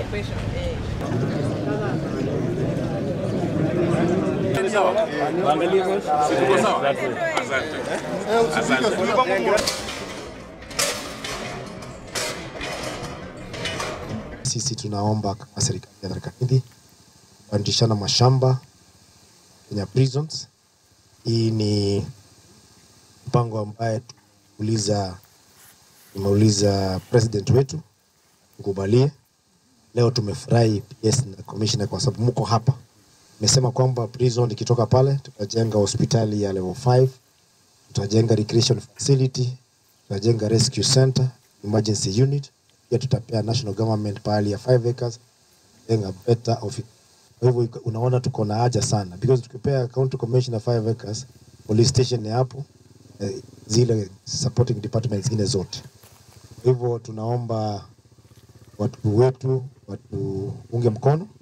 question. Eh. Tuko sawa? Asante. Asante. Sisi tunaomba kama serikali ya Tharaka Nithi kubadilishana mashamba Kenya Prisons. Hii ni mpango ambaye tumeuliza tumeuliza president wetu tukubalie. Leo tumefurahi PS na commissioner kwa sababu mko hapa. Imesema kwamba prison ikitoka pale tutajenga hospitali ya level 5, tutajenga recreation facility, tutajenga rescue center, emergency unit, pia tutapea national government pahali ya 5 acres, tutajenga better office. Kwa hivyo iko- unaona tuko na haja sana because tukipea county commissioner 5 acres, police station ni hapo, eh, zile supporting departments zingine zote. Kwa hivyo tunaomba watu wetu watuunge mkono